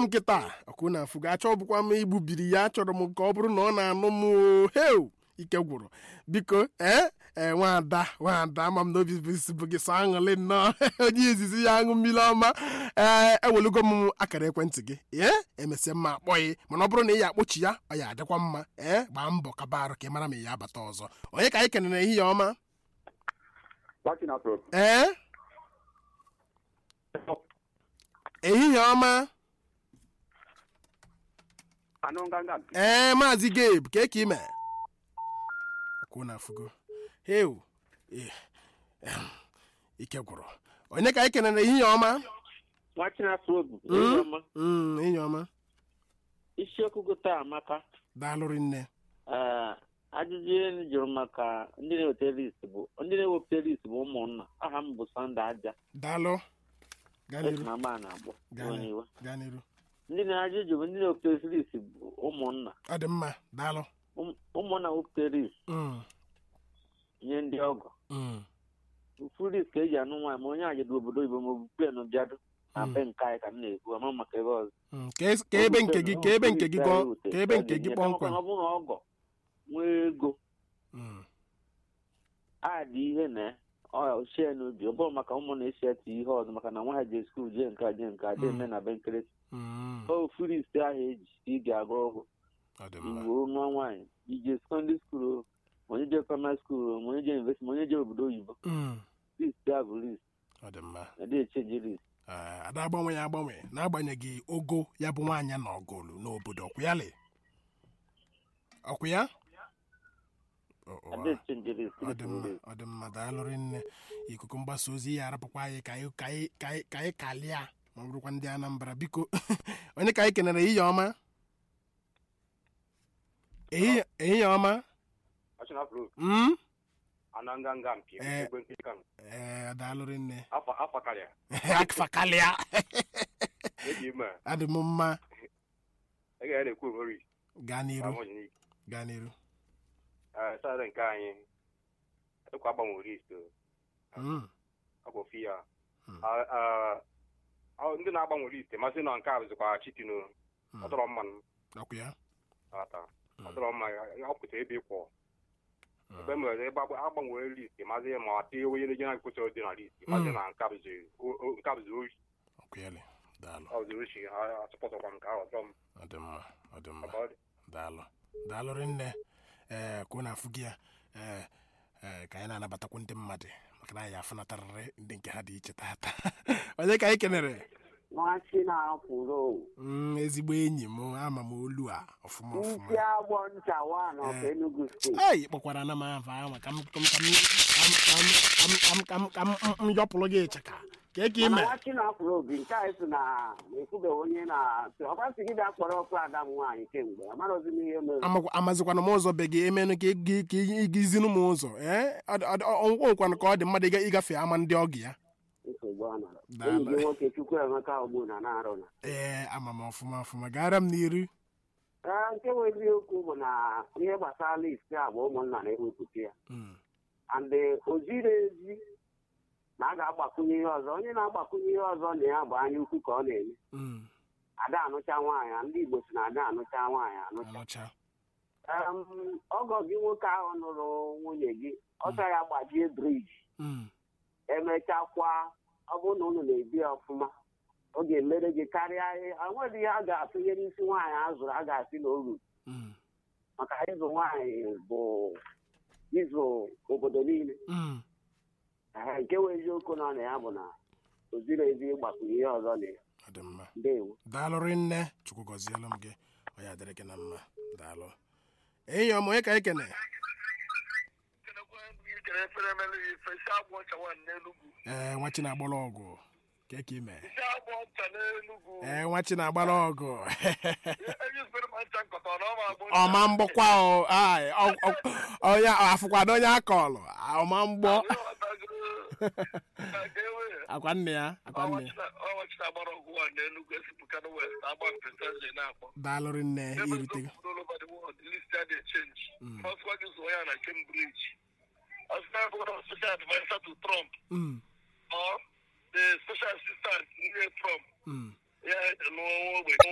m kịta ọkụ na afụ ga-achọ bụkwa m igbubiri ya achọrọ m ka ọ bụrụ na ọ na-anụ m o heu ike gwụrụ biko ee ee nwada nwada ama m na obi bụ gị sọ aṅụlị nnọọ onye izizi ya aṅụ mmiri ọma ee ewelugo m akara ekwentị gị ee emesịa mma akpọghị mana ọ bụrụ na ị ya akpọchi ya ọ ya adịkwa mma ee gbaa mbọ kaba arụ ka ị mara ma ị ya abata ọzọ onye ka anyị kenere ehihie ọma ee ehihie ọma ee maazị gabe ka ka ime akwụ na afụgo heu eh, ehm, ike gwụrụ onye ka anyị kenere ehihie ọma nwachinafrobu Mm. Mm, ehihie ọma isiokwu gota amaka daalụrị nne ee ajụjụ ihe m jụrụ maka ndị na-eweta list bụ ndị na-ewepụta list bụ ụmụnna aha m bụ sọnde aja daalụ gaa esi n'iru na ma na-agbọ gaa onye n'iru iwe gaa n'iru ndị na-ajụjụ bụ ndị na-ewepụta list bụ ụmụnna ọ dị mma daalụ Ụm- ụmụnna wepụta list Mm, nye ndị ọgọ mm, ofu list ka eji anụ nwaanyị ma onye ajadu obodo oyibo ma ọ bụ plen bịado na Mm. be nke anyị ka m na-ekwu ama maka ebe ọzọ mm. ka es- ka ebe nke gị ka ebe nke gị gọ- ka ebe nke gị kpọmkwem ọ bụrụ na ọgọ nwee ego Mm, a dị ihe na ochie n'obi ọ bụrụ maka ụmụ na-esi eti ihe ọzọ maka na nwa ha jee skuul jee nke a jee nke a jee Mm. eme na be nkịrịsị mm, ofu list ahụ eji ị ga-agụ ọgwụ ọ dị mma igbo nwa nwaanyị ije sekọndịrị skuul o ma onye jee praịmarị skuul o ma onye jee yunivesiti ma onye jee obodo oyibo Mm, list a bụ list ọ dị mma na-adị echenji list Ee, ada agbanwe ya agbanwe n'agbanyeghị ogo ya bụ nwaanyị na ọgụlụ n'obodo ọkwụyalị ọkwụ ya Ọ- ọ- adị echenji list ọ dị mma list. ọ dị mma daalụrị nne ikuku mgbasa ozi ya arapụkwa anyị ka anyị ka anyị ka anyị ka anyị kalịa ma ọ bụrụkwa ndị anambra biko onye ka anyị kenere ehihie ọma ehihie ehihie ọma Mm? ananganga mpi Eh. egbe nkịta m. ee daalụrị nne afa afa karịa akfa kalịa eji ime adị m mma ị ga na-ekwu omeri gaa n'iru gaa n'iru sadị nke anyị ekwa agbanwe list Mm, agbofi ya Hmm. Ah, ah, ah, ndị na-agbanwe list masị na nke a bụzikwa chitino mm. ọ tọrọ mmanụ ọkwụ ya ata ọ Hmm. tọrọ mma ya- ọ pụtara ebe ịkwọ Mm. ebe mere ebe agba- agbanwere list mazi ma tie onye na-eje na kwesịrị dị na list mazi Hmm. na nke a bụzi o- o- nke a bụzi oyi ọkwụyalị daalụ ọ bụzi ochi ha atụpọtọkwa m nke ahụ ọtọ m ọ dị mma ọ dị mma Ọba ọ dị. daalụ daalụrị nne ee ka ọ na-afụ gị ya ee ee ka anyị na-anabatakwu ndị mmadụ maka na anyị afụnatarịrị ndị nke ha dị iche tata onye ka anyị kenere nwachi na-akwụrụ Mm, ezigbo enyi m ama m olu a ọfụma isi ọfụma agbọ ncha wan of Eh. Enugu steeti ei kpọkwara na m afọ ahụ ka m ka m- ka m- ka m- ka m- ka m- ka m- ka m- m- m yọpụrụ gị ịchaka ka eke mana ime nwachi na-akwụrụ obi nke anyị si na ekwubeghị onye na ọkwasị gị bịa kpọrọ ọkụ ada m nwaanyị kemgbe amarozi m ihe mere Amakwa- amazikwana m ụzọ be gị emenụ ka ị- ka igizinu m ụzọ ee ọnwụkwanụ ka ọ dị mmadụ ịga- ịgafe ama ndị ọgụ ya nsogbu ọ nọrọ Daalụ. enyi gị nwoke chukwu emeka ogbu na na-arụ na ee ama m ọfụma ọfụma gara m n'iru Ee, nke bụ eziokwu bụ na ihe gbasara list a bụ ụmụnna na-ewepụta ya Mm, and o ziri ezi na a ga-agbakwunye ihe ọzọ onye na-agbakwunye ihe ọzọ na ya bụ anya ukwu ka ọ na-eme mm, ada anụcha nwaanyị ndị Igbo si na ada anụcha nwaanyị anụcha anụcha Em, ọgọ gị nwoke ahụ nụrụ nwunye gị ọsọ ya gbajie briji Mm, emechakwa ọ bụrụ na unu na-ebi ya ọfụma ọ ga-emere gị karịa ihe enweghị ihe a ga-atụnye n'isi nwaanyị a zụrụ a ga-asị na oru mm, maka ịzụ nwaanyị bụ ịzụ obodo niile mm. Ehe, nke wee eziokwu nọ na ya bụ na o ziri ezi ịgbakwunye ihe ọzọ na ya ọ dị mma ndewo daalụrị nne chukwu gọzielu m gị ọ ya dịrị gị na mma daalụ enyi ọma onye ka anyị kene ee nwachi na-agbara ọgụ ka ka ime ee nwachi na-agbara ọgụ ọma mgbọkwa o ai, ọ- ọ- onye afụkwado onye akọlụ ọma mgbọ akwa nne ya akwa nne ya daalụrị nne irutego Mm. Special advisor to Trump Mm, or the special assistant near Trump. mm. Yeah, no,